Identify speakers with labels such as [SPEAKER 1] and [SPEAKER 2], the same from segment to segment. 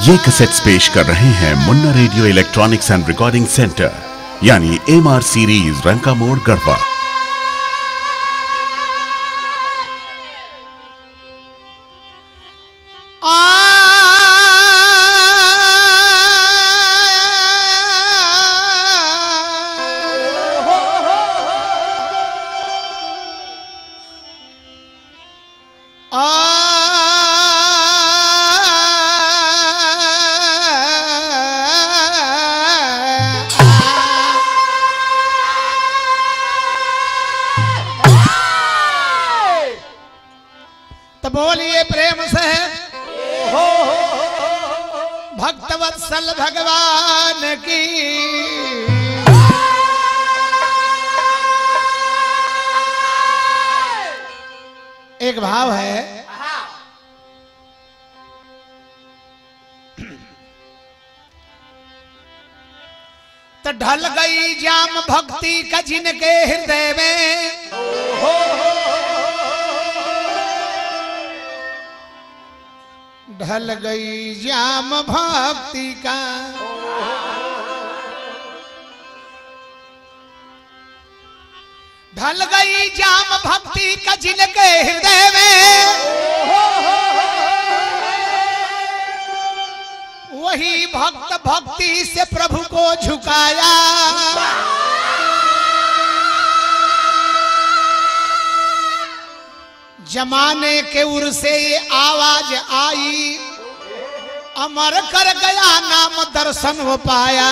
[SPEAKER 1] ये कैसेट्स पेश कर रहे हैं Munna radio electronics and recording centre यानी एम आर सीरीज रंका मोड़ गढ़वा
[SPEAKER 2] तो बोलिए प्रेम से भक्तवत्सल भगवान की एक भाव है तो ढल गई जाम भक्ति का जिनके हृदय में ढल गई जाम भक्ति का ढल गई जाम भक्ति का जिनके हृदय में वही भक्त भक्ति से प्रभु को झुकाया जमाने के उर से ये आवाज आई अमर कर गया नाम दर्शन हो पाया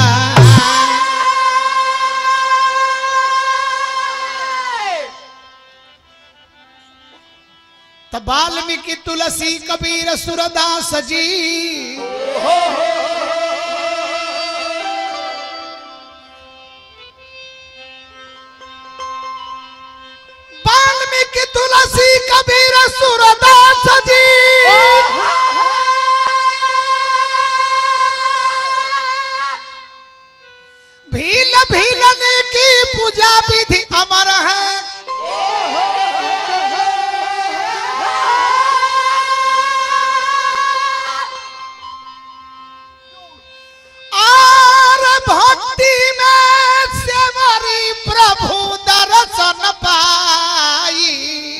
[SPEAKER 2] तो वाल्मीकि तुलसी कबीर सुरदास जी वाल्मीकि तुलसी कबीर सुरदास जी भील भीलने की पूजा विधि अमर है और भक्ति में सेवरी प्रभु दर्शन पाई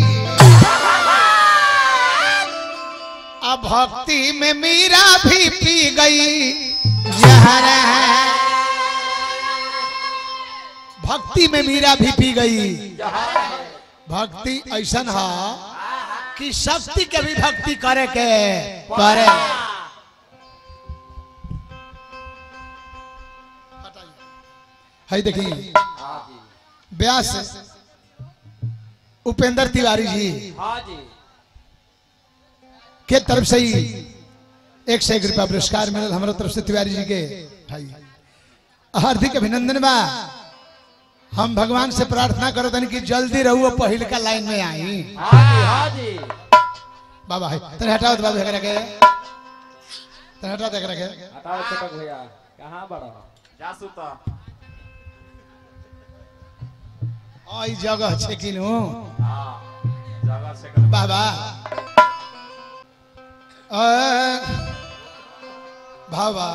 [SPEAKER 2] अब भक्ति में मीरा भी पी गई जहर भक्ति में मीरा भी पी गई भक्ति ऐसन है कि शक्ति के भी भक्ति करे के करे है देखी व्यास उपेंद्र तिवारी जी
[SPEAKER 3] हाँ जी
[SPEAKER 2] के तरफ से ही एक सौ एक रुपया पुरस्कार मिलल हमारा तरफ से तिवारी जी के भाई हार्दिक अभिनंदन बा हम भगवान से प्रार्थना करो तनी कि जल्दी रहुओ पहिल का लाइन में आई
[SPEAKER 3] हाँ जी हाँ जी
[SPEAKER 2] बाबा है तने हटाओ तो बाबू एकरा के तने हटाओ तो एकरा के
[SPEAKER 3] हटाओ छोटक भैया कहाँ बड़ा जासू तो
[SPEAKER 2] आई जगह छे कि नु
[SPEAKER 3] हाँ जगह से कर
[SPEAKER 2] बाबा अ, बाबा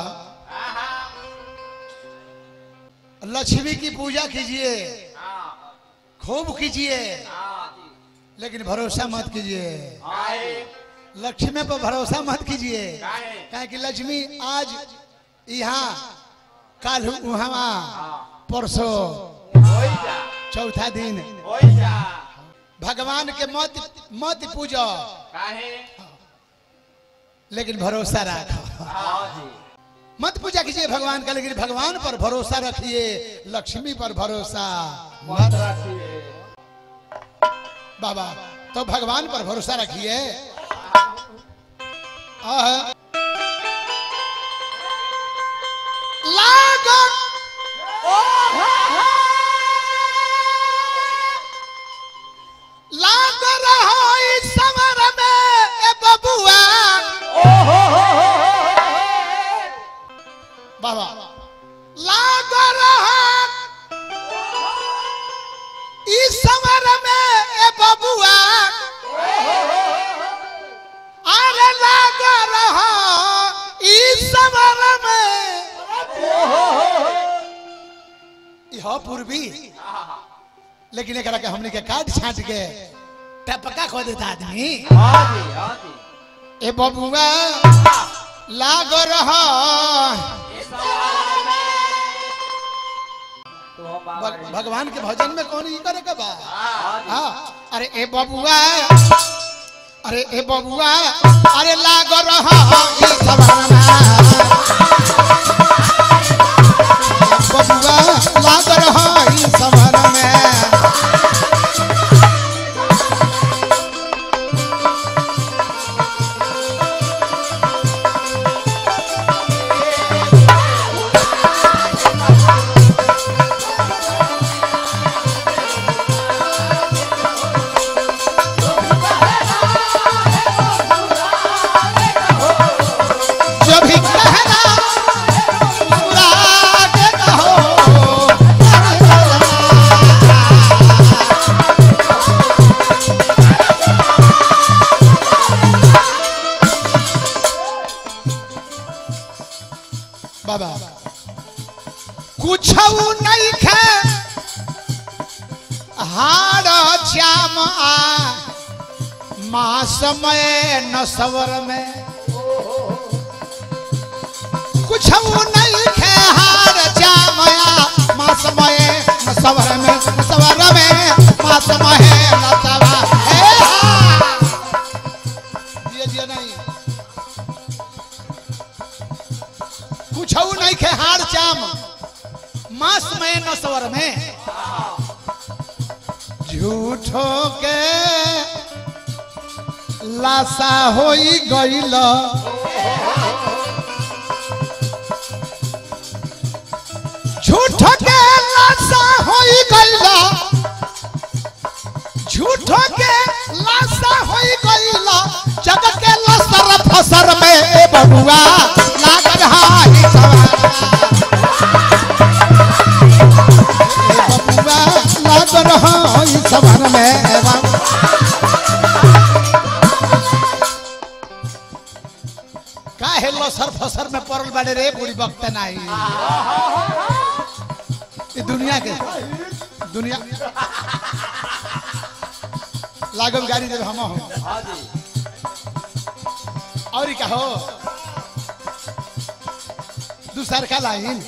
[SPEAKER 2] लक्ष्मी की पूजा कीजिए
[SPEAKER 3] हाँ
[SPEAKER 2] खूब कीजिए
[SPEAKER 3] हाँ जी
[SPEAKER 2] लेकिन भरोसा मत कीजिए
[SPEAKER 3] आए
[SPEAKER 2] लक्ष्मी पर भरोसा मत कीजिए
[SPEAKER 3] काहे
[SPEAKER 2] काहे कि लक्ष्मी आज यहाँ कल वहाँ परसों
[SPEAKER 3] होई जा
[SPEAKER 2] चौथा दिन
[SPEAKER 3] होई जा
[SPEAKER 2] भगवान के मत मत पूजो
[SPEAKER 3] काहे
[SPEAKER 2] लेकिन भरोसा रखो
[SPEAKER 3] हाँ जी
[SPEAKER 2] मत पूजा कीजिए भगवान का लेकिन भगवान पर भरोसा रखिए लक्ष्मी पर भरोसा
[SPEAKER 3] मत
[SPEAKER 2] मत
[SPEAKER 3] रखिए
[SPEAKER 2] बाबा तो भगवान पर भरोसा रखिए आह। लागो लाग रहो इस समर में ए बबुआ बाबा लाग रहा इस समर में ए बबुआ अरे लाग रहा ई हो पूर्वी लेकिन एकरा के हमने के काट छाट के टपका खो देता आदमी
[SPEAKER 3] हाँ जी हाँ जी
[SPEAKER 2] ए बबुआ लाग रहा
[SPEAKER 3] तो हम बाबा
[SPEAKER 2] भग- भगवान के भजन में कौन ई करे के बा
[SPEAKER 3] हाँ जी
[SPEAKER 2] हाँ अरे ए बबुआ अरे ए बबुआ अरे लाग रहा ई जमाना बबुआ लाग रहा ई जमाना में जो भी कहना मुस्कुरा के कहो बाबा कुछ नहीं खे हार श्याम आ माँ समय न सवर में कुछ नहीं खे हार श्यामया माँ समय न सवर में न सवर में माँ समय न सवर हे हा! जिया जिया नहीं कुछ नहीं खे हार श्याम मास में न सवर में झूठो के लाशा होई गईल झूठो के लाशा होई गईल झूठो के लाशा होई गईल जग के लसर फसर में ए बबुआ लाग रहा है बबुआ लाग रहा है सवन में ए बाबा काहे लसर फसर में पड़ल बाड़े रे बुढ़ी वक्त नहीं ये दुनिया के दुनिया लागल गाड़ी जब हम हो
[SPEAKER 3] हाँ जी
[SPEAKER 2] और का हो दूसर का लाइन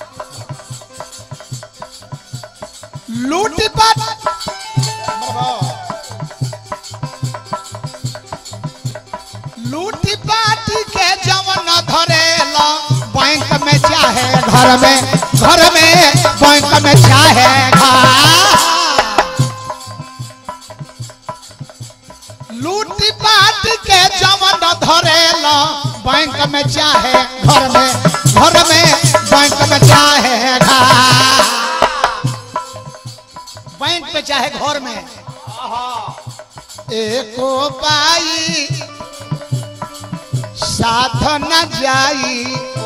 [SPEAKER 2] लूट पाट लूटी पाटी के जवन धरेला बैंक में चाहे घर में घर में बैंक में चाहे घर लूटी पाटी के जवन धरेला बैंक में चाहे घर में घर में बैंक में चाहे घर बैंक में चाहे घर में एको पाई साथ न जाई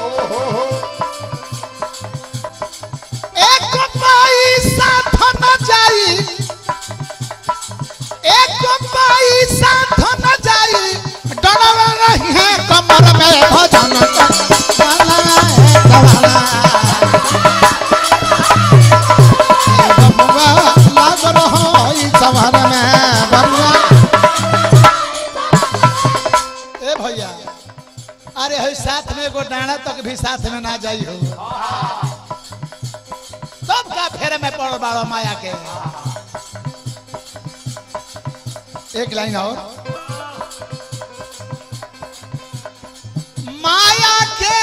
[SPEAKER 2] एक पाई साथ न जाई एक पाई साथ न जाई डरवा रही है कमर में भजन वाला है कवाला। ए बबुआ लाग रहो ई सवर में बबुआ ए भैया अरे हो साथ में एगो डाना तक भी साथ में ना जाई हो तब का फेरे में पड़ बाड़ो माया के एक लाइन और माया के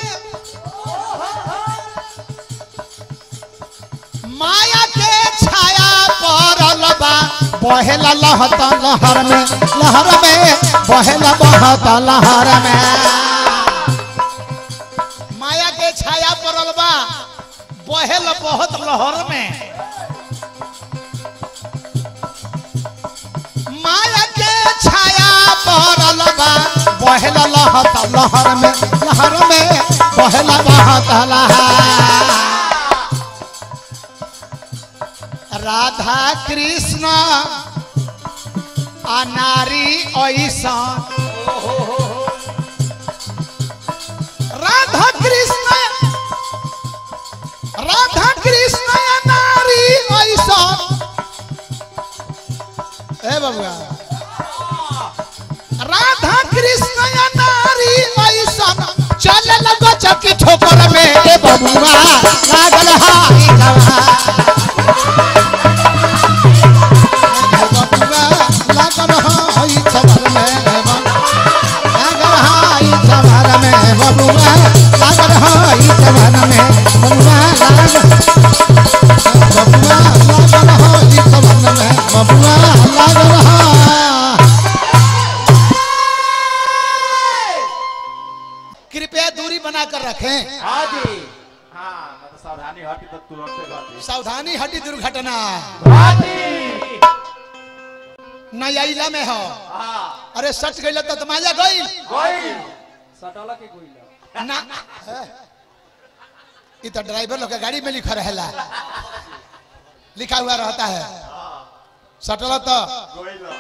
[SPEAKER 2] माया के छाया पड़ल बा बहेला लहत लहर में लहर में बहेला बहत लहर में माया के छाया पड़ल बा बहेल बहुत लहर में माया के छाया पड़ल बा बहेला लहत लहर में लहर में बहेला बहत लहर राधा कृष्ण अनारी ऐसा राधा कृष्ण राधा कृष्ण बबुआ राधा कृष्ण या नारी ऐसा चल लगो चकी ठोकर में ए बबुआ लागल हाई गवा बबुआ लागल हाई चवर में ए बबुआ लागल हाई चवर में बबुआ लागल हाई चवर में बबुआ लागल बबुआ लागल हाई चवर में बबुआ लागल हाई कृपया दूरी बनाकर रखें
[SPEAKER 3] हाँ जी हाँ मैं तो सावधानी हटी तो तुरंत घटी
[SPEAKER 2] सावधानी हटी दुर्घटना
[SPEAKER 3] हाँ जी
[SPEAKER 2] नया में हो
[SPEAKER 3] हाँ
[SPEAKER 2] अरे सच गई तो तमाजा गई
[SPEAKER 3] कोई सटला के कोई
[SPEAKER 2] ना ये तो ड्राइवर लोग का गाड़ी में लिखा रहेला लिखा हुआ रहता है सटल तो
[SPEAKER 3] कोई लो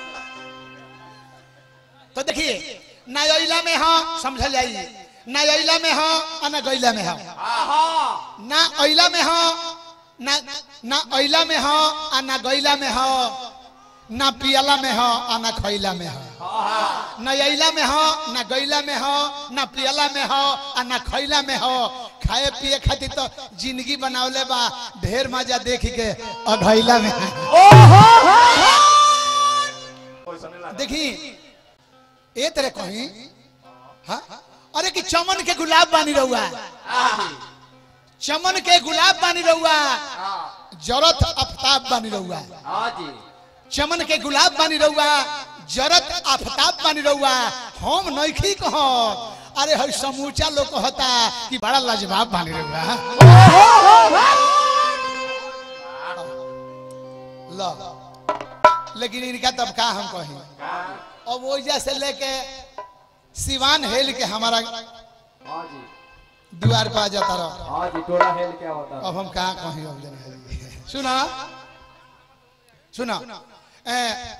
[SPEAKER 2] तो देखिए नया में हो समझल जाइए नया में हो और न गैला में हो
[SPEAKER 3] हाँ
[SPEAKER 2] ना अइला में हो ना ना अइला में हो आ ना गैला में हो ना पियला में हो आ ना खैला में हो ना अइला में हो ना गैला में हो ना पियला में हो आ ना खैला में हो खाए पिए खातिर तो जिंदगी बनावले बा ढेर मजा देख के अघैला में
[SPEAKER 3] कोई सुने लगा
[SPEAKER 2] देखी ए तरह कहीं हाँ अरे कि चमन के गुलाब बानी रहुआ चमन के गुलाब बानी रहुआ जरत आफ्ताब बानी रहुआ
[SPEAKER 3] हाँ जी
[SPEAKER 2] चमन के गुलाब बानी रहुआ जरत आफ्ताब बानी रहुआ हम नइखी कह अरे हई समूचा लोग कहता कि बड़ा लाजवाब बानी रहुआ लो लेकिन इनका तब का हम कही अब ओइजा से लेके सिवान हेल के हमारा
[SPEAKER 3] हाँ जी
[SPEAKER 2] द्वार पर आ जाता रहो
[SPEAKER 3] हाँ जी टोला हेल क्या होता है
[SPEAKER 2] अब हम कहा कहीं अब जने सुना सुना ए,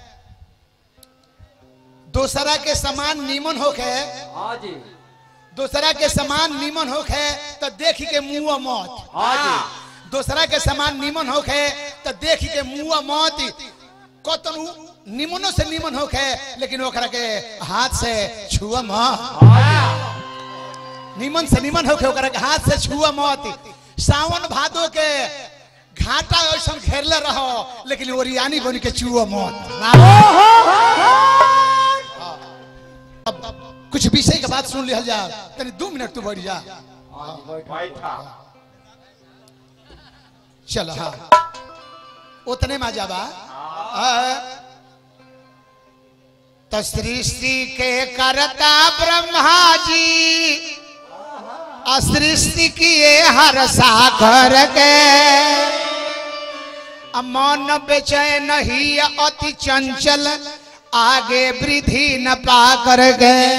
[SPEAKER 2] दोसरा के समान नीमन होके
[SPEAKER 3] हाँ जी
[SPEAKER 2] दोसरा के समान नीमन होके तो देख के मुंह मत
[SPEAKER 3] हाँ जी
[SPEAKER 2] दोसरा के समान नीमन होके तो देख के मुंह मत कतनु निमनो से निमन होके लेकिन ओकरा के हाथ से छुआ मत निमन से निमन होके ओकरा के हाथ से छुआ मत सावन भादो के घाटा ऐसा घेरले रहो लेकिन ओरियानी बन के छुआ मत अब कुछ विषय के बात सुन लिया जा तनी दो मिनट तू बैठ जा
[SPEAKER 3] हाँ जी बैठा
[SPEAKER 2] चल हाँ उतने में जाबा तो सृष्टि के करता ब्रह्मा जी आ सृष्टि किए हर सागर के आ मन बेचैन ही अति चंचल आगे वृद्धि न पा कर गए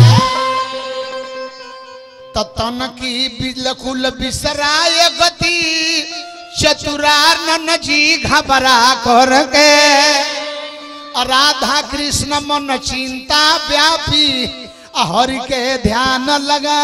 [SPEAKER 2] तन की बिलकुल बिसराय गति चतुरानन जी घबरा कर के राधा कृष्ण मन चिंता व्यापी हरि के ध्यान लगा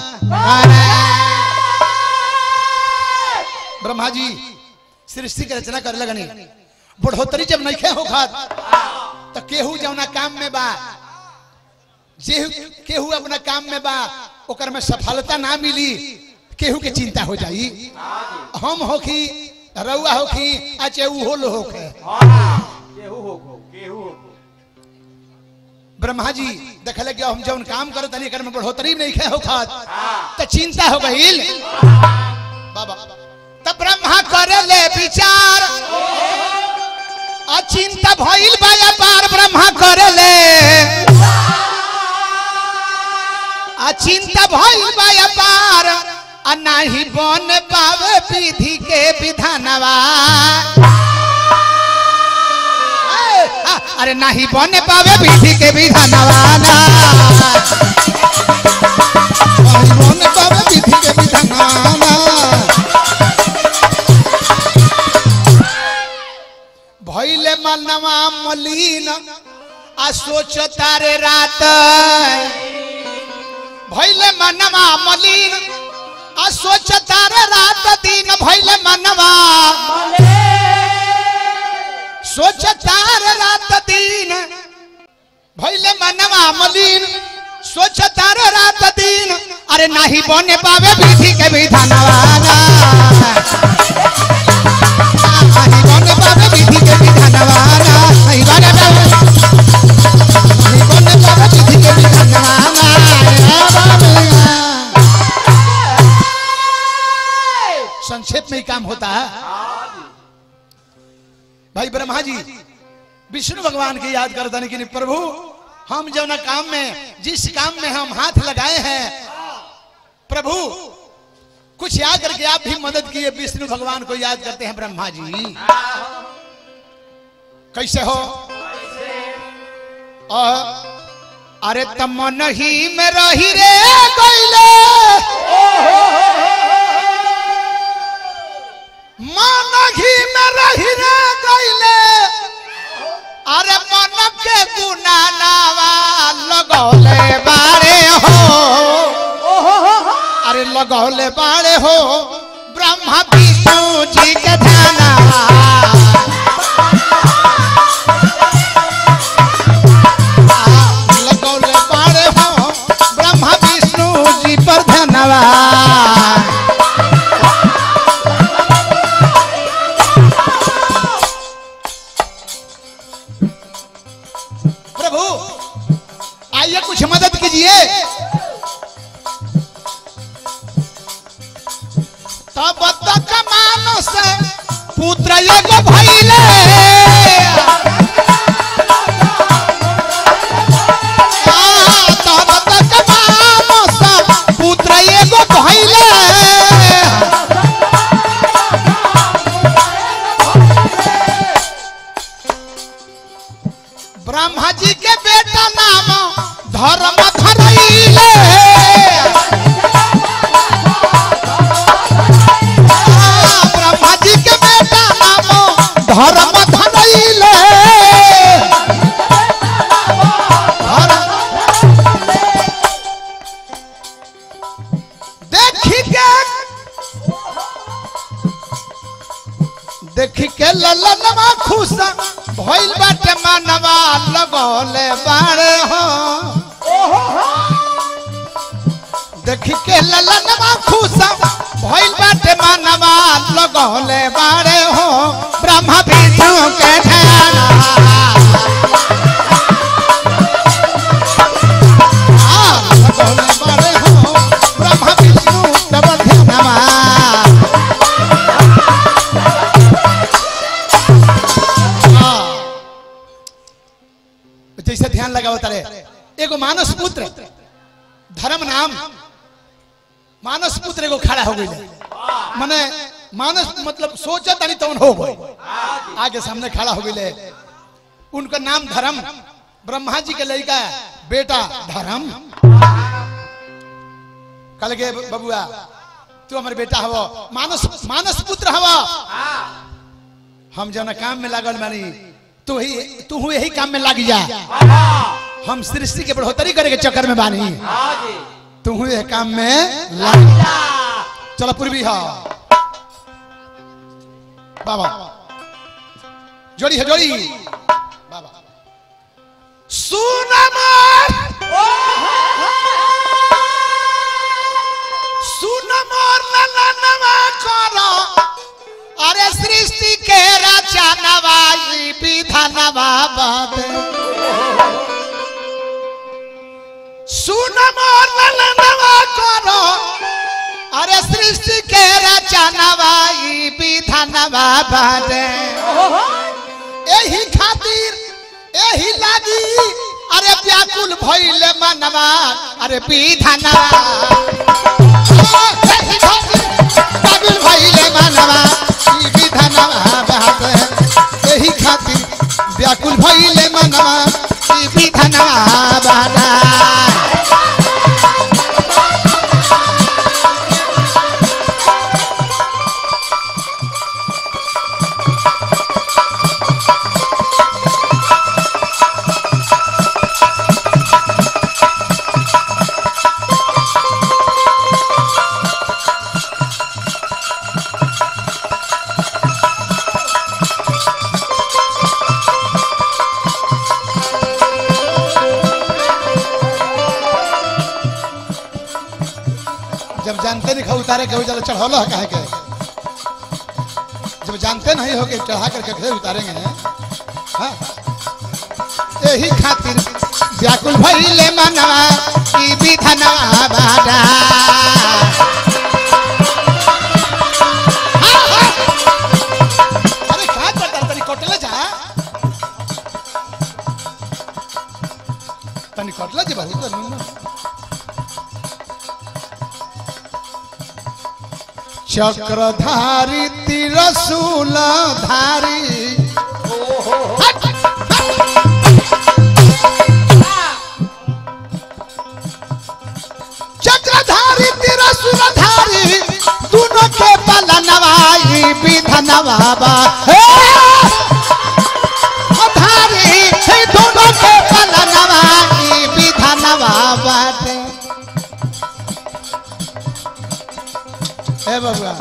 [SPEAKER 2] ब्रह्मा जी सृष्टि के रचना करे लगनी बढ़ोतरी जब नहीं हो खात तो केहू जौना काम में बा जे केहू अपना काम में बा ओकर में सफलता ना मिली केहू के चिंता हो जाई हम होखी रउआ होखी अच्छा उहो लो होखे
[SPEAKER 3] केहू हो को केहू हो को
[SPEAKER 2] ब्रह्मा जी देखले कि हम जौन काम करो तनी एकर में बढ़ोतरी नहीं खे होखत तो चिंता हो गईल बाबा तब ब्रह्मा करे ले विचार अचिंता भइल बा पार ब्रह्मा करे ले अचिंता भइल बा पार आ नाही बन पावे विधि के विधानवा ए, आ, अरे नाही बन पावे विधि के विधानवा ना नाही बन पावे विधि के विधानवा ना। भइले मनवा मलिन आ सोच तारे रात भइले मनवा मलिन आ सोच तारे रात दिन भइले मनवा सोचतार रात दिन भैले मनवा मलिन सोचतार रात दिन अरे नहीं बने पावे विधि के विधानवा नहीं बने पावे विधि के विधानवा नहीं बने पावे नहीं बने पावे विधि के विधानवा संक्षेप में ही काम होता है भाई ब्रह्मा जी विष्णु भगवान की याद करते कि नहीं प्रभु हम जो ना काम में जिस काम में हम हाथ लगाए हैं प्रभु कुछ याद करके आप भी मदद किए विष्णु भगवान को याद करते हैं ब्रह्मा जी कैसे हो और अरे तम नहीं में रही रे कोइले मन घी में रही रे कोइले अरे मन के गुना नावा लगौले बारे हो अरे लगौले बारे हो ब्रह्मा विष्णु जी के ध्याना लगौले बारे हो ब्रह्मा विष्णु जी पर धन्यवाद प्रभु आइए कुछ मदद कीजिए तब तक मानस पुत्र एगो भइले आ, तब तक मानस पुत्र एगो भइले ब्रह्मा जी के बेटा नाम धर्म धरैले आ, ब्रह्मा जी के बेटा नाम धर्म धरैले देखी के देखी के ललनवा खुश भइल बाटे मानवा लगौले बाड़े हो देखी के ललनवा खुश भइल बाटे मानवा लगौले बाड़े हो ब्रह्मा विष्णु के ध्यान लगौले बाड़े हो ब्रह्मा विष्णु तब ध्यानवा जैसे ध्यान लगा होता रहे एगो मानस पुत्र धर्म नाम मानस पुत्र एगो खड़ा हो गई माने मानस मतलब सोचा तनी तो हो गई आगे सामने खड़ा हो गई उनका नाम धर्म ब्रह्मा जी के लड़का बेटा धर्म कल के बबुआ तू हमारे बेटा हवो मानस मानस पुत्र हवो हम जौन काम में लागल मानी तू ही तू यही काम में लग जा हम सृष्टि के बढ़ोतरी करे के चक्कर में बानी तू यह काम में लग जा चलो पूर्वी हो बाबा जोड़ी है जोड़ी बाबा सुन मोर सुन मोर ललनवा करो अरे सृष्टि के राजा नवाई विधानवा बाबे सुन मोर ललनवा करो अरे सृष्टि के राजा नवाई विधानवा बाबे एही खातिर एही लागी अरे व्याकुल भइले मनवा अरे विधानवा एही खातिर पागल भइले मनवा ई विधानवा बाबे एही खातिर व्याकुल भइले मनवा ई विधानवा बाबा जब जानते नहीं खा उतारे के हो चलो चढ़ौलो है काहे के जब जानते नहीं हो कि चढ़ा करके कैसे उतारेंगे हाँ? यही खातिर व्याकुल भइले मनवा ई विधनवा बाड़ा हाँ, हाँ। अरे का करता तनी कोटले जा तनी कोटले जे बहुत तनी चक्रधारी तिरसूल धारी चक्रधारी तिरसूल धारी दोनों के पलनवाई विधनवा हे धारी हे दोनों के पलनवाई विधनवा बाटे ए बबुआ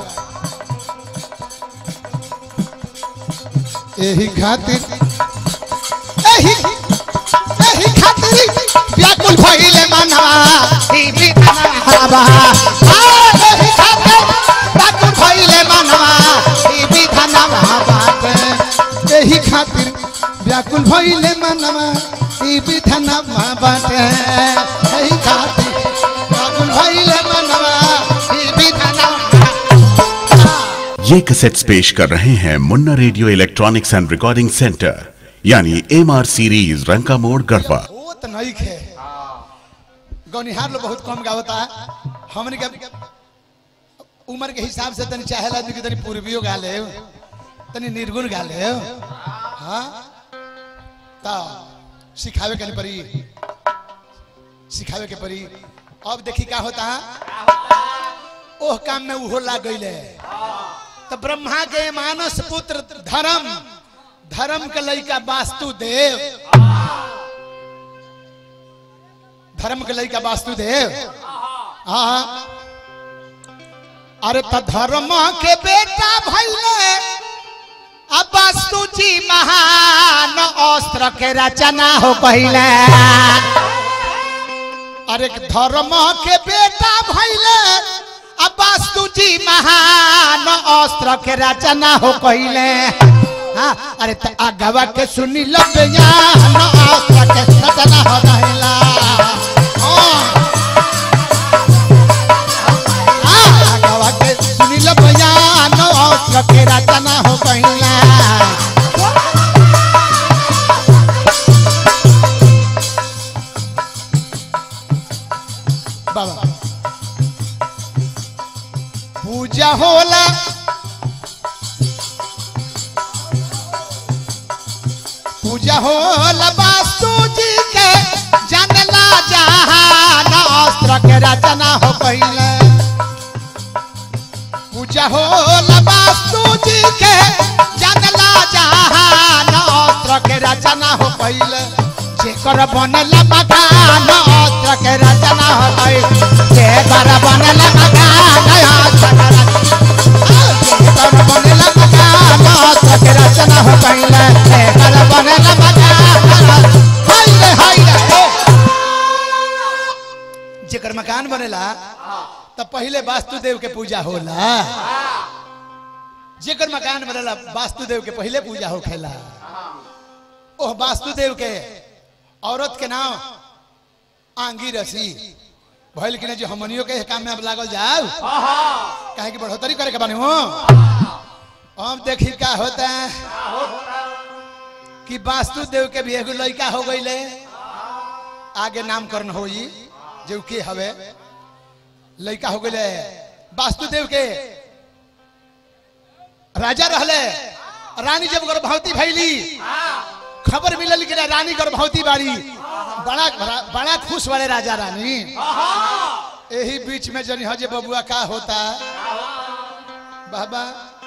[SPEAKER 2] एही खातिर एही एही खातिर व्याकुल भइले मनवा ई विधनवा आ एही खातिर व्याकुल भइले मनवा ई विधनवा बाटे एही खातिर व्याकुल भइले मनवा ई विधनवा बाटे एही खातिर व्याकुल भइले मनवा ई विधनवा
[SPEAKER 1] ये कैसेट्स पेश कर रहे हैं Munna radio electronics and recording centre यानी एम आर सीरीज रंका मोड़ गढ़वा
[SPEAKER 2] बहुत नई खे गौनिहार लोग बहुत कम गावता है हमने के उम्र के हिसाब से तनी चाहे आदमी के तनी पूर्वियो गा ले तनी निर्गुण गा ले हाँ ता सिखावे के नहीं परी सिखावे के परी अब देखी का होता है ओह काम में उहो लाग गईले तो ब्रह्मा के मानस पुत्र धर्म धर्म के लइका वास्तुदेव धर्म के लइका वास्तुदेव हाँ अरे तो धर्म के बेटा भैले अब वास्तु जी महान अस्त्र के रचना हो पहले अरे धर्म के बेटा भैले अब वास्तु जी महान अस्त्र के रचना हो पहले हाँ, अरे तो आगवा के सुनी लो बयान अस्त्र के रचना हो पहला हाँ। हाँ, आगवा के सुनी लो बयान अस्त्र के रचना हो पहला बाबा पूजा होला पूजा होला वास्तु जी के जनला जहान अस्त्र के रचना हो पहले पूजा होला वास्तु जी के जनला जहान अस्त्र के रचना हो पहले जेकर बनल मकान अस्त्र के रचना हो पहले जेकर बनल मकान अस्त्र के रचना जेकर बनल मकान अस्त्र के रचना हो पहले जेकर बनल मकान हाय हाय जेकर मकान बनेला तो पहले वास्तुदेव के पूजा होला जेकर मकान बनेला वास्तुदेव के पहले पूजा होखेला ओह वास्तुदेव के औरत के नाम आंगी रसी भइल कि जो हमनियो के काम में अब लागल जाओ काहे कि बढ़ोतरी करे के बानी हो अब देखी का होता है कि वास्तुदेव के भी एगो लड़का हो गईले आगे नामकरण होई जो के हवे लड़का हो गईले वास्तुदेव के राजा रहले रानी जब गर्भवती भैली खबर मिलल कि रानी गर्भवती बाड़ी बड़ा बड़ा खुश वाले राजा रानी यही बीच में जनी हजे बबुआ का होता बाबा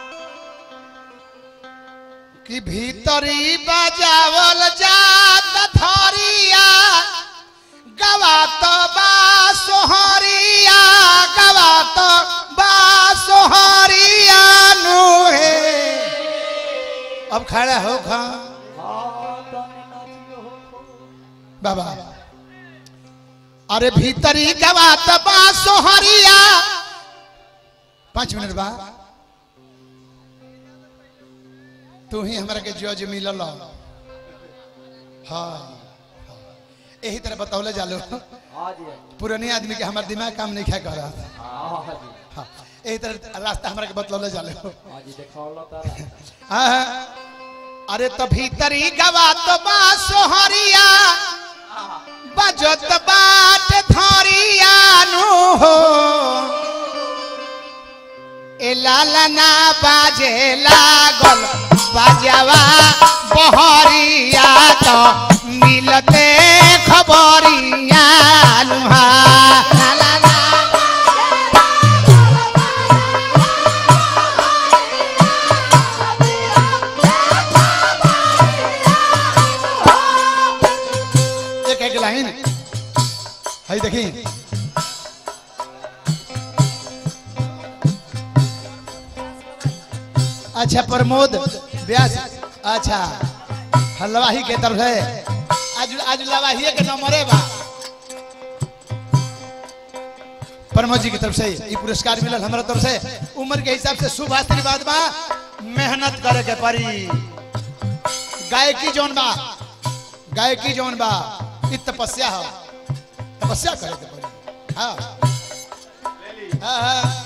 [SPEAKER 2] कि भीतरी बजावल जात धरिया गवा तो बा सोहरिया गवा तो बा सोहरिया नु हे अब खड़ा हो खा बाबा अरे भीतरी गवा तो बा सोहरिया पाँच मिनट बा तू ही हमरा के जज मिलल हाँ यही तरह बतौले जालो
[SPEAKER 3] हाँ जी
[SPEAKER 2] पुराने आदमी के हमार दिमाग काम नहीं खा कर रहा था
[SPEAKER 3] हाँ जी
[SPEAKER 2] हाँ यही तरह रास्ता हमरा के बतौले जालो
[SPEAKER 3] हाँ जी देखौलो तारा
[SPEAKER 2] हाँ, अरे तो भीतरी गवा तो बा सोहरिया बजत बाट थरिया नु हो ए लाला ना बाजे लागल बाजावा बहरिया तो मिलते खबरिया नुहा लाला ना एक एक लाइन है देखी अच्छा प्रमोद व्यास अच्छा हलवाही के तरफ है आज आज लवाही के नंबरे बा प्रमोद जी की तरफ से ये पुरस्कार मिलल हमारा तरफ से उम्र के हिसाब से शुभ आशीर्वाद बा मेहनत करे के पड़ी गायकी जौन बा गायकी जौन बा इ तपस्या हो तपस्या करे के पड़ी हाँ हाँ, हाँ।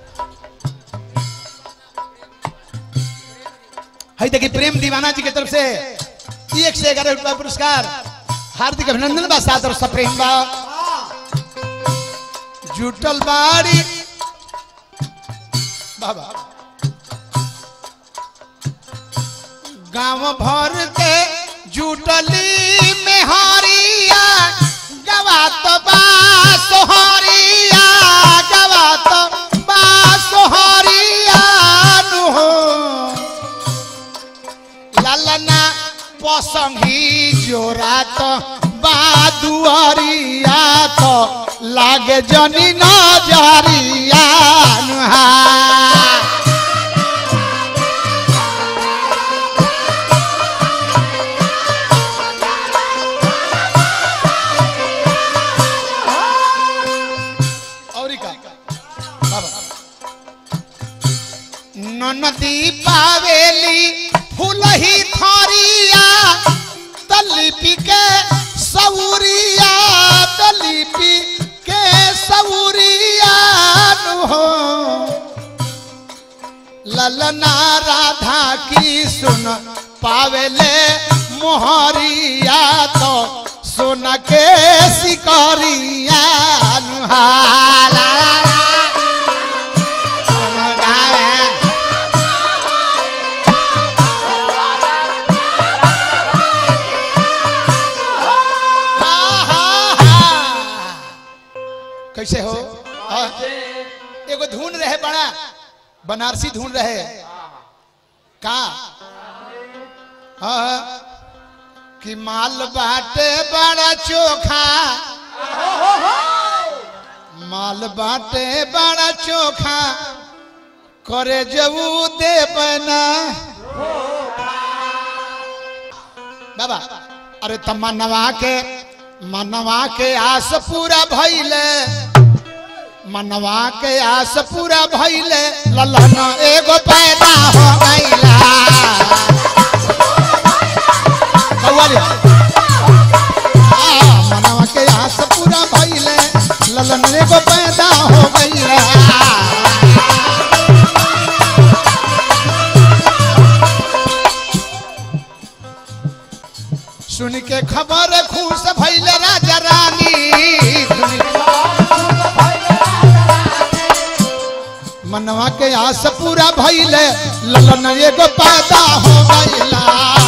[SPEAKER 2] है देखिए प्रेम दीवाना जी की तरफ से एक से ग्यारह रुपया पुरस्कार हार्दिक अभिनंदन बा सादर सप्रेम बा जुटल बाड़ी बाबा गांव भर के जुटली मेहरिया गवात बा सोहरिया गवात बा सोहरिया नु हो ललना पसंगी जोरा तो बादुअरिया तो लागे जनी नजरिया नुहा औरी का बाबा ननदी पावेली फूलही थरिया तलिपि के सौरिया तलिपि के सौरिया नु हो ललना राधा की सुन पावेले मोहरिया तो सुन के सिकरिया नु हा ला ला ला। सुन गावे। कैसे हो हाँ। एगो धुन रहे बड़ा बनारसी धुन रहे का हाँ कि माल बाटे बड़ा चोखा माल बाटे बड़ा चोखा करे जबू दे बना बाबा अरे त मनवा के मनवा के आस पूरा भइले मनवा के आस पूरा भइले ललन एगो पैदा हो गइला कौवाली। आ, मनवा के आस पूरा भइले ललन एगो पैदा हो गइला सुन के खबर खुश भइले राजा रानी सुन मनवा के आस पूरा भइले ललन एगो पैदा हो गइला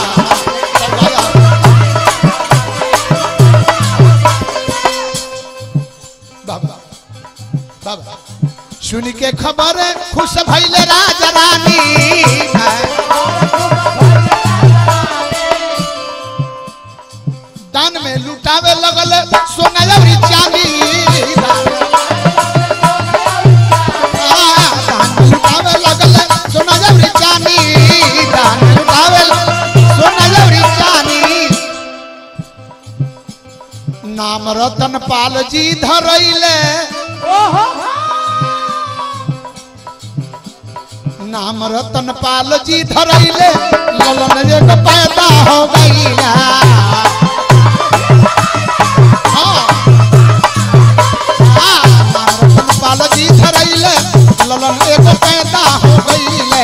[SPEAKER 2] बाबा बाबा सुन के खबर खुश भइले राजा रानी दान में लुटावे लगल सोना अउरी चांदी दान में लुटावे लगल सोना अउरी चांदी दान में लुटावे सोना अउरी चांदी नाम रतन पाल जी धरैले नाम रतन पाल जी धरैले ललन एक पैदा हो गईला हाँ। हाँ, नाम रतन पाल जी धरैले ललन एक पैदा हो गईले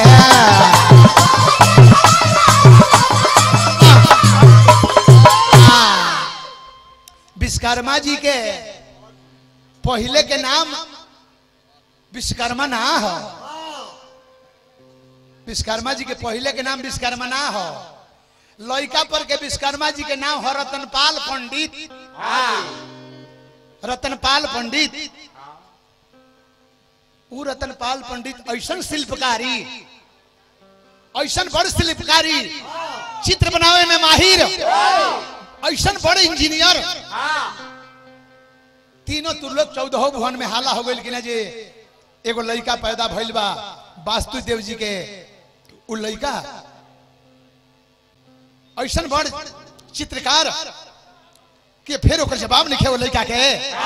[SPEAKER 2] हाँ। विश्वकर्मा जी के पहले के नाम विश्वकर्मा ना हो विश्वकर्मा जी के पहले के नाम विश्वकर्मा ना हो लड़का पर के विश्वकर्मा जी के नाम हो रतनपाल पंडित रतनपाल पंडित ऊ रतनपाल पंडित ऐसन शिल्पकारी ऐसन बड़ शिल्पकारी चित्र बनावे में माहिर ऐसन बड़ इंजीनियर तीनों तुर्लोक चौदह भुवन में हाला हो गई कि ना जे एगो लड़का पैदा भइल बा वास्तु देव जी के उ लड़का ऐसन बड़ चित्रकार कि फिर ओकर जवाब लिखे वो लड़का के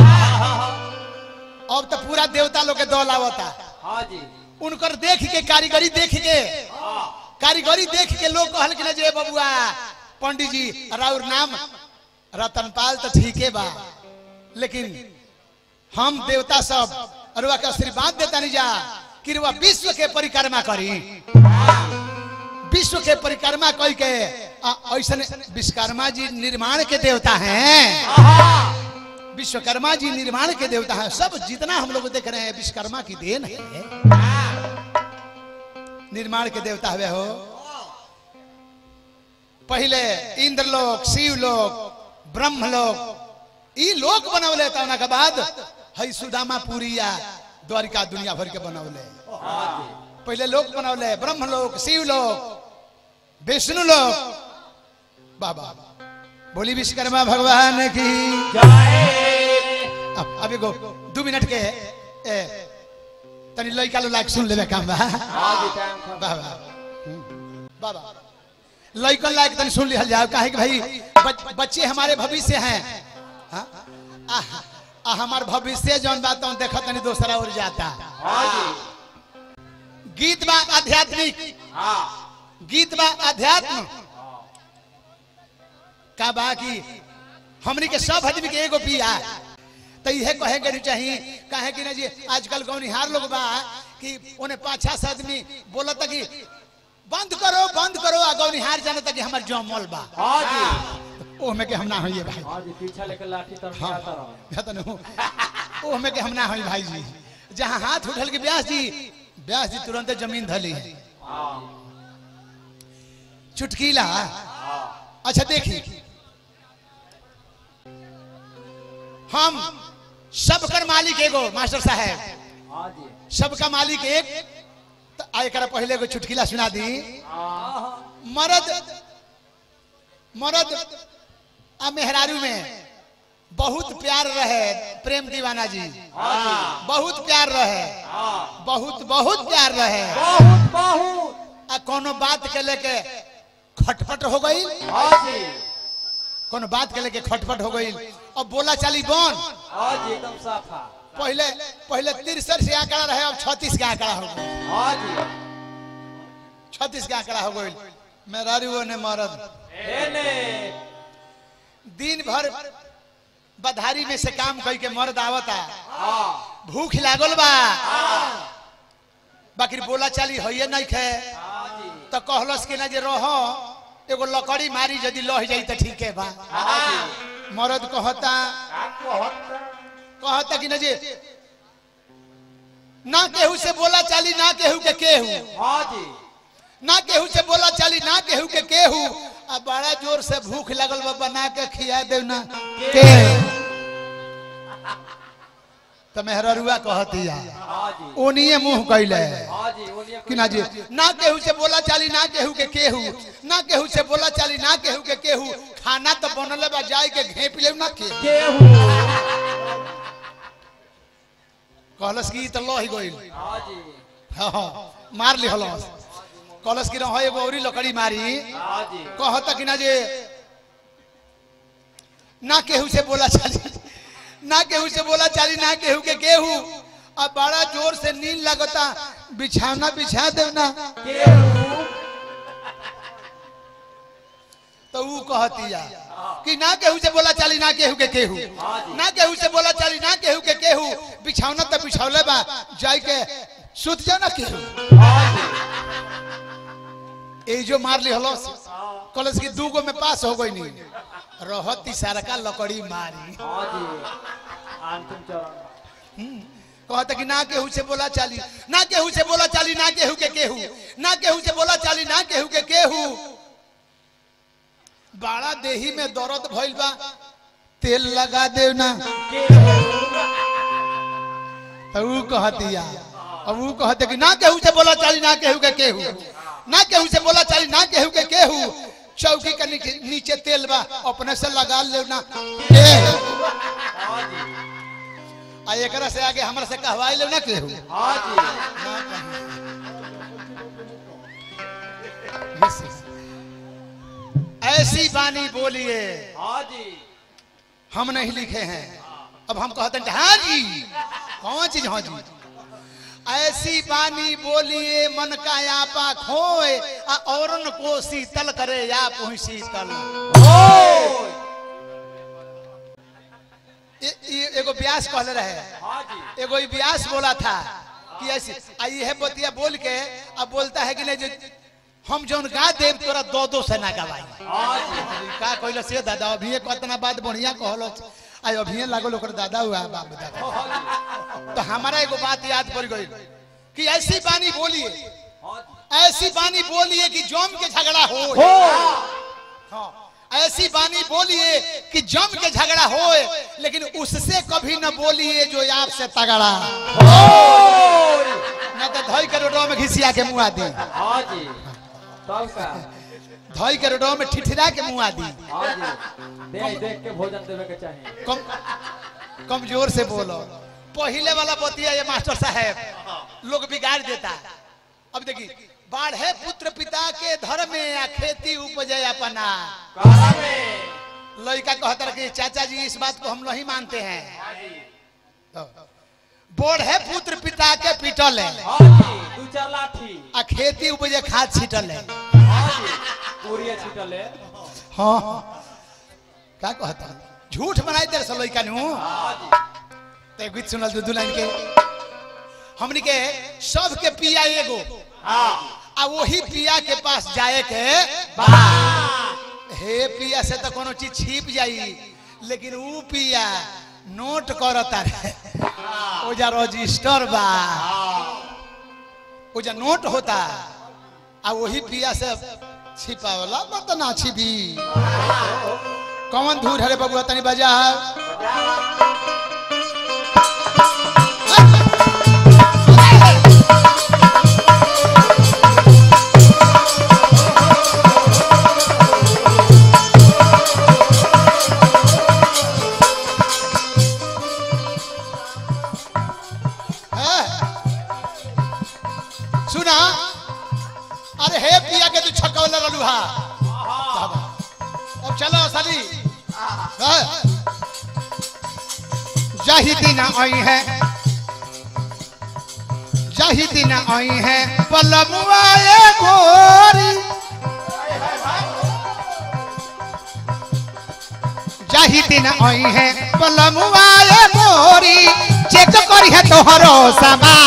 [SPEAKER 2] अब तो पूरा देवता लोग के दौल आवता
[SPEAKER 3] हाँ जी
[SPEAKER 2] उनकर देख के कारीगरी देख के कारीगरी देख के लोग कहल कि ना जे बबुआ पंडित जी राउर नाम रतनपाल तो ठीके बा लेकिन हम देवता सब अरुआ के आशीर्वाद देता नहीं जा कि रुआ विश्व के परिक्रमा करी विश्व के परिक्रमा कई के आ- ऐसन विश्वकर्मा जी निर्माण के देवता हैं विश्वकर्मा जी निर्माण के देवता हैं सब जितना हम लोग देख रहे हैं विश्वकर्मा की देन है निर्माण के देवता हुए हो पहले इंद्रलोक शिवलोक ब्रह्मलोक ई लोक बनौले तना के बाद हई सुदामा पुरिया द्वारिका दुनिया भर के बनौले पहले लोक बनौले ब्रह्मलोक शिवलोक विष्णु लोक बाबा बोली विश्वकर्मा भगवान की अब अब एगो दू मिनट के ए, तनी लड़का लो लाइक सुन लेबे काम बा
[SPEAKER 3] हाँ जी टाइम खत्म
[SPEAKER 2] बाबा बाबा लड़कन लायक तनी सुन लिहल जाओ काहे कि भाई बच, बच्चे हमारे भविष्य हैं हाँ? आ, आ हमार भविष्य जौन बात हम देखा तनी दूसरा ओर जाता
[SPEAKER 3] हाँ जी
[SPEAKER 2] गीत बा आध्यात्मिक
[SPEAKER 3] हाँ
[SPEAKER 2] गीत बा अध्यात्म का बा कि हमनी के सब आदमी के एगो पिया तो इहे कहे के नहीं चाहिए काहे कि ना जी आजकल गौनिहार लोग बा कि उन्हें पाँच छह आदमी बोलता कि बंद करो बंद करो आ गौनिहार जानता कि हमार जमल बा
[SPEAKER 3] हाँ जी
[SPEAKER 2] ओहमे के हम ना होइए भाई
[SPEAKER 3] हाँ जी पीछा लेकर लाठी तर
[SPEAKER 2] हाँ
[SPEAKER 3] आता रहो
[SPEAKER 2] या तो नहीं ओहमे के हम ना होई भाई जी जहाँ हाथ उठल के ब्यास जी ब्यास जी तुरंत जमीन धली
[SPEAKER 3] हाँ
[SPEAKER 2] चुटकीला अच्छा देखी हम सबकर मालिक एगो मास्टर साहब
[SPEAKER 3] हाँ जी
[SPEAKER 2] सबका मालिक एक तो आ एकरा पहले एगो चुटकीला सुना दी
[SPEAKER 3] हाँ
[SPEAKER 2] मर्द मर्द आ मेहरारू में बहुत प्यार रहे प्रेम दीवाना जी बहुत प्यार रहे बहुत बहुत प्यार रहे
[SPEAKER 3] बहुत बहुत
[SPEAKER 2] आ कोनो बात के लेके खटपट हो गई
[SPEAKER 3] हाँ जी
[SPEAKER 2] कोनो बात के लेके खटपट हो गई अब बोला चाली बन
[SPEAKER 3] हाँ जी एकदम साफा
[SPEAKER 2] पहले पहले तिरसठ से आंकड़ा रहे अब छत्तीस का आंकड़ा हो गई
[SPEAKER 3] हाँ जी
[SPEAKER 2] छत्तीस का आंकड़ा हो गई मेहरारू ने मरद
[SPEAKER 3] एने
[SPEAKER 2] दिन भर बधारी में से काम कई के मर्द आवता
[SPEAKER 3] हाँ
[SPEAKER 2] भूख लागल बा बाकी बोला चाली होइए नहीं खे
[SPEAKER 3] हाँ जी
[SPEAKER 2] तो कहलस कि ना जे रहो एगो लकड़ी मारी यदि लह जाई तो ठीक है बा
[SPEAKER 3] हाँ जी
[SPEAKER 2] मर्द कहता
[SPEAKER 3] आपको हत्या
[SPEAKER 2] कहता कि ना जे ना केहू से बोला चाली ना केहू के केहू
[SPEAKER 3] हाँ जी
[SPEAKER 2] ना केहू से बोला चाली ना केहू के केहू आ बड़ा जोर से भूख लगल बा बना के खिया दे ना के तो मेहररुआ कहती है
[SPEAKER 3] हाँ जी
[SPEAKER 2] ओनिए मुंह कैले
[SPEAKER 3] हाँ जी बोलिए
[SPEAKER 2] कि ना जी ना केहू से बोला चाली ना केहू के केहू ना केहू से बोला चाली ना केहू के केहू खाना तो बनले बा जाए के घेप ले ना के
[SPEAKER 3] गेहूँ
[SPEAKER 2] कहलस की तो लह गइल
[SPEAKER 3] हाँ जी
[SPEAKER 2] हाँ, हाँ, मार ली हलस कहलस की रहो एगो औरी लकड़ी मारी
[SPEAKER 3] हाँ जी
[SPEAKER 2] कहता कि ना जे ना केहू से बोला चाली ना केहू से बोला चाली ना केहू के केहू अब बड़ा जोर से नींद लगता बिछावना बिछा देव ना तो ऊ कहतिया कि ना केहू से बोला चाली ना केहू के केहू ना केहू से बोला चाली ना केहू के केहू बिछावना तो बिछावले बा जाई के सुत जाओ ना केहू ए जो मार ली हलो कॉलेज की दू गो में पास हो गई नहीं रहती सारा का लकड़ी मारी
[SPEAKER 3] हाँ जी अंतिम चरण
[SPEAKER 2] कहता कि ना केहू से बोला चाली ना केहू से बोला चाली ना केहू के केहू ना केहू से बोला चाली ना केहू के केहू बाड़ा देही में दर्द भइल बा तेल लगा देव ना तो ऊ कहतिया अब ऊ कहते कि ना केहू से बोला चाली ना केहू के केहू ना केहू से बोला चाली ना केहू के केहू चौकी के नीचे- नीचे तेल बा अपने से लगा ले ना केहू आ एकरा से आगे हमरा से कहवाई ले ना केहू
[SPEAKER 3] हाँ जी
[SPEAKER 2] ना कहीं। ऐसी बानी बोलिए
[SPEAKER 3] हाँ जी
[SPEAKER 2] हम नहीं लिखे हैं अब हम कहते हैं हाँ जी कौन चीज हाँ जी ऐसी बानी बोलिए मन का यापा खोए आ औरन को शीतल करे या पुहि शीतल ए- ए- एगो व्यास कहले रहे
[SPEAKER 3] हाँ जी
[SPEAKER 2] एगो ई व्यास बोला था कि ऐसे आ ये बतिया बोल के अब बोलता है कि नहीं जो हम जौन गा देव तोरा दो दो से ना गवाई
[SPEAKER 3] हाँ जी
[SPEAKER 2] का कहलो से दादा अभी कतना बात बढ़िया कहलो आई अभी लागल ओकर दादा हुआ बाप दादा तो हमारा एगो बात याद पड़ गई कि ऐसी बानी बोलिए
[SPEAKER 3] हाँ जी
[SPEAKER 2] ऐसी बानी बोलिए कि जम के झगड़ा हो हाँ, ऐसी बानी बोलिए कि जम के झगड़ा हो लेकिन उससे कभी न बोलिए जो आपसे तगड़ा न तो धोई के रोडवा में घिसिया के मुआ दी
[SPEAKER 3] हाँ जी तब का
[SPEAKER 2] धोई के रोडवा में ठिठिरा के मुआ दी
[SPEAKER 3] हाँ जी देख देख के भोजन देवे के चाहिए
[SPEAKER 2] कम कमजोर से बोलो पहले वाला बतिया ये मास्टर साहब लोग बिगाड़ देता अब देखी बाढ़े पुत्र पिता के धर्म में या खेती उपजे अपना
[SPEAKER 3] कहा में
[SPEAKER 2] लड़का कहता कि चाचा जी इस बात को हम नहीं मानते हैं तो, बोढ़े पुत्र पिता के पिटल है
[SPEAKER 3] हाँ जी दू चार लाठी
[SPEAKER 2] आ खेती उपजे खाद छिटल है
[SPEAKER 3] हाँ जी पूरी छिटले
[SPEAKER 2] हाँ क्या कहता झूठ बनाई दे से लड़का नु
[SPEAKER 3] हाँ जी
[SPEAKER 2] ते गीत सुनल दू दू लाइन के हमनी के सब के पिया एगो
[SPEAKER 3] हाँ
[SPEAKER 2] आ वही पिया के पास जाए के हे पिया से तो कोनो चीज छिप जाई लेकिन ऊ पिया नोट करता रे ओजा रजिस्टर बा ओजा नोट होता आ वही पिया से छिपावला मत ना छिपी कौन धूर हरे बबुआ तनी बजा है? सुना अरे हे पिया के तू छकवला ललुहा अब चलो साली है? जाही दिन आई है जाही दिन आई है पलमुआ ये गोरी जाही दिन आई है पलमुआ ये गोरी चेक करी है तोहरो समा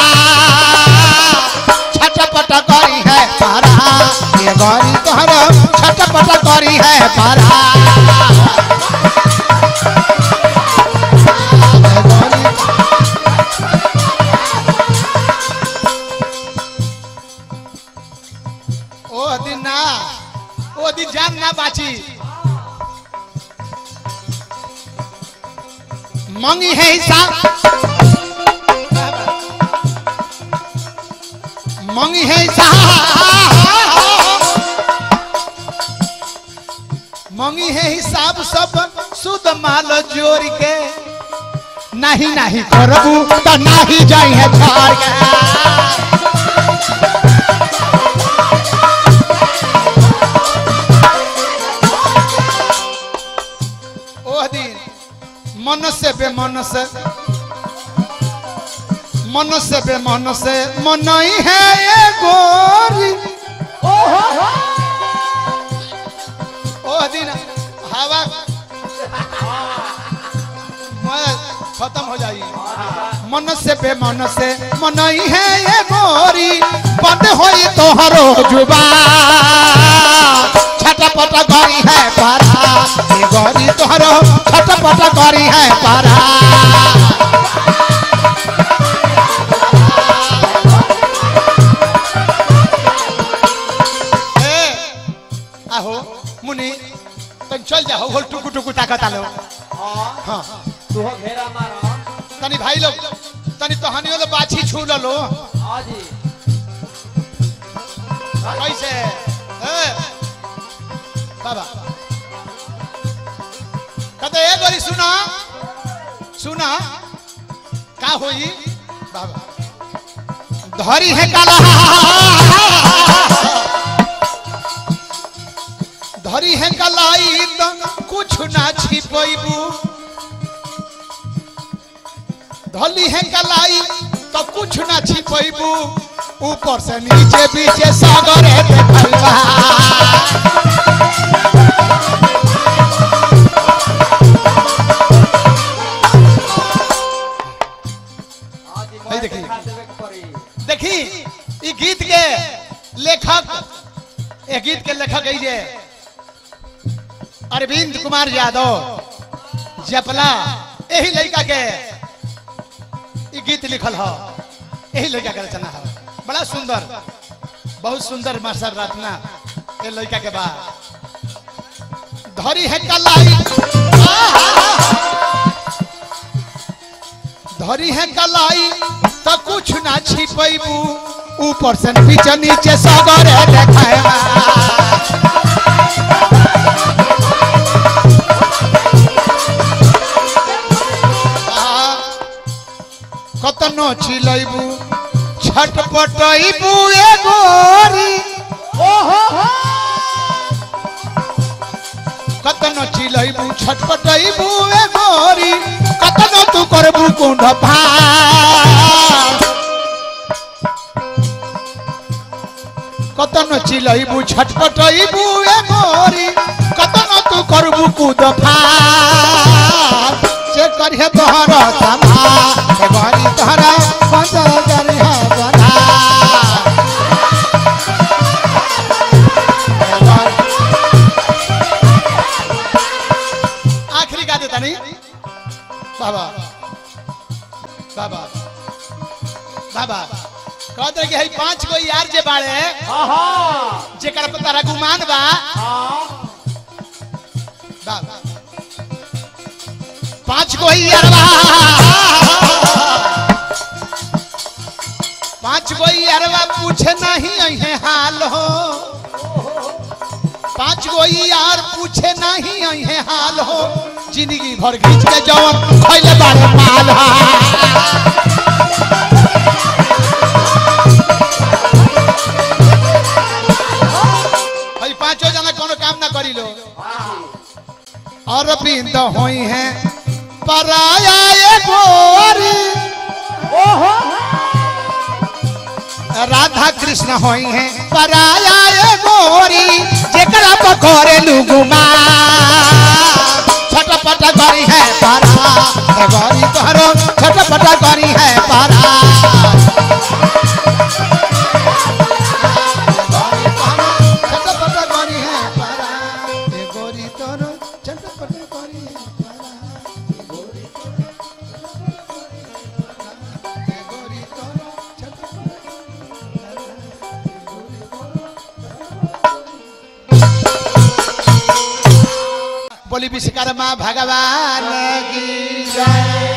[SPEAKER 2] छटपट करी है पारा ये गोरी तोहरो छटपट करी है पारा ये गोरी ओ दिन ना ओ दिन जान ना बाची मंगी है हिसाब मंगी है हिसाब मंगी है हिसाब सब सुद माल जोड़ के नहीं नहीं करबू तो नहीं जाई है छोड़ के ओह दिन मन से बेमन से मन से बेमन से मनई है ये गोरी ओ दिन हवा मैं खत्म हो जाई मन से बेमन से मनई है ये गोरी बंद होई तोहरो जुबा छटपट करी है पारा ये गोरी तोहरो छटपट करी है पारा ए, आहो मुनि तन चल जा होल टुकु टुकु ताकत आलो
[SPEAKER 3] हाँ
[SPEAKER 2] हाँ
[SPEAKER 3] तू हो घेरा मारा
[SPEAKER 2] तनी भाई लोग तनी तहनी वाला बाछी छू लो
[SPEAKER 3] हाँ जी
[SPEAKER 2] कैसे ए बाबा कहते ए गोरी सुना सुना का होई बाबा धरी है काला धरी है कलाई तो कुछ ना छिपैबू धली है कलाई तो कुछ ना छिपैबू ऊपर से नीचे पीछे सागर है देखल बा
[SPEAKER 3] हाँ जी
[SPEAKER 2] है
[SPEAKER 3] मैं
[SPEAKER 2] देखी।
[SPEAKER 3] दिखा देवे के पड़ी
[SPEAKER 2] देखी ई गीत के लेखक ए गीत के लेखक है जे अरविंद कुमार यादव जपला यही लड़का के ई गीत लिखल हो यही लड़का के रचना है बड़ा सुंदर बहुत सुंदर मास्टर रचना ये लड़का के बाद धरी है कलाई धरी है कलाई तो कुछ ना छिपैबू ऊपर से नीचे नीचे सगर है देखाएबा कतनो चिलैबू छटपटैबू ए गोरी कतनो चिलैबू छटपटैबू ए गोरी कतनो तू करबू कुंड भार कतनो चिलैबू छटपटैबू ए गोरी कतनो तू करबू कुद फार से करिहे तोहर समा ए गोरी तोहरा बंद करिहे बना आखिरी गा देता नहीं बाबा बाबा बाबा कहते कि हई पांच गो यार जे बाड़े
[SPEAKER 3] हाँ हाँ
[SPEAKER 2] जेकर पर तारा गुमान बा
[SPEAKER 3] हाँ
[SPEAKER 2] बाबा पांच गो यारवा पांच गो यारवा पूछे नहीं अहे हाल हो पांच गो यार पूछे नहीं अहे हाल हो जिंदगी भर खींच के जवन खैले बारे माल हा भाई पांचों जना कोनो काम ना करी लो और बिंद होई है पराया ये गोरी राधा कृष्ण होई है पराया ये गोरी जेकरा पकोरे लुगुमा छटपट करी है पारा ए गोरी तोहरो छटपट करी है पारा छटपट करी है पारा ए गोरी तोहरो छटपट करी है पारा ए गोरी ए गोरी तोहरो छटपट बोली विश्वकर्मा भगवान की जय